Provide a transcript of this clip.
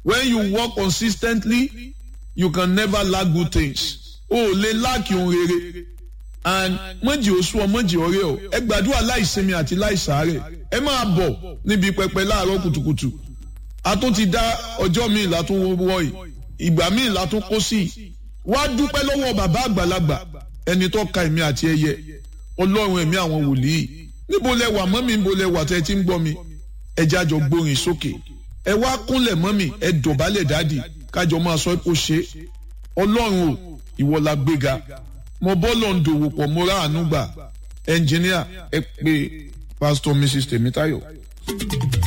when you work consistently you can never lack good things o ò lè láàkì ohun rere and mọ̀jì oṣù ọ mọ̀jì ọ̀rẹ́ ọ ẹ gbàdúrà láìsinmi àti láìsàárẹ̀ ẹ máa bọ̀ níbi pẹpẹ láàárọ̀ kùtùkùtù a tún ti dá ọjọ́ míì látún wọ̀ yìí ìgbà míì látún kó sí i wá dúpẹ́ lọ́wọ́ bàbá àgbàlagbà ẹni tó ka èmi àti ẹyẹ ọlọ́run ẹ̀mí àwọn wòlíì níbo lẹ wà mọ́mí níbo lẹ wà tẹ́ ẹ ti ń gbọ́ mi ẹ jájọ gbórin sókè ẹ wá kúnlẹ̀ mọ́mí ẹ dọ̀bálẹ̀ dádì kájọ máa sọ kó ṣe ọlọ́run o ìwọ la gbéga mo bọ́ọ̀lù ń dòwò pọ̀ mo rà àánú gbà ẹnjìníà ẹ pé pásítọ̀ mrs tèmítáyọ̀.